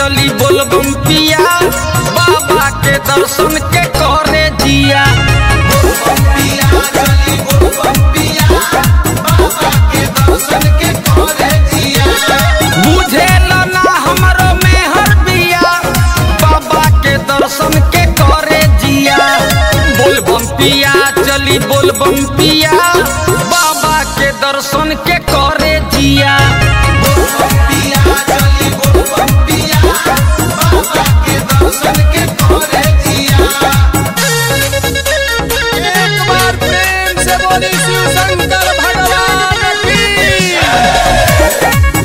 चली बोलबम पिया बाबा के दर्शन के करे जिया बुझेला ना हमरो मेहर बिया बाबा के दर्शन के करे जिया बोलबम पिया चली बोलबम पिया बाबा के दर्शन के करे जिया एक बार प्रेम से बोली शिव शंकर भगवान की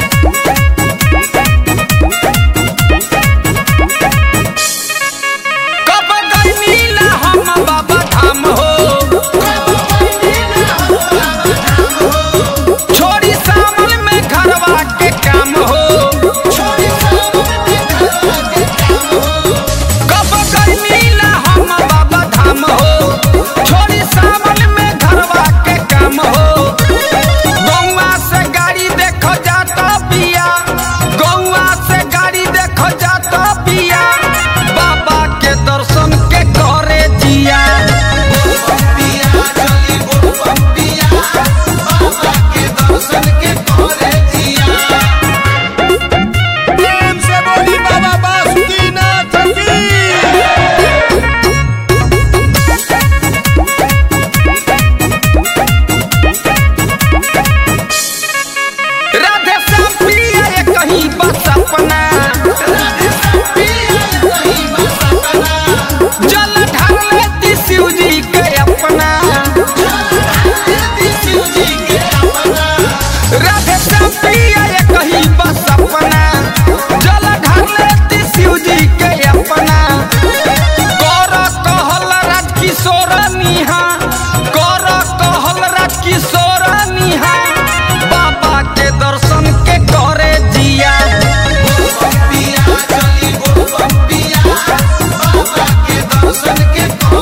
कब गईला हम बाबा धाम हो छोड़ी सावन में घरवा के काम हो कब गईला हम बाबा धाम हो छोड़ी सावन में घरवा के काम हो गौवा से गाड़ी देखो जाता पिया गौवा से गाड़ी देखो जाता पिया बाबा के दर्शन के करे जिया प्रेम से बोली बाबा बासुकीनाथ की राधे श्याम पिया ये कहीं बस अपना जल ढाल लेती शिव जी के अपना राधे श्याम पिया ये कहीं बस अपना जल ढाल लेती शिव जी के अपना कर कहल राज किशोर निहा कर कहल राज किशोर निहा बाबा के दर्शन के करे जिया Dर्शन के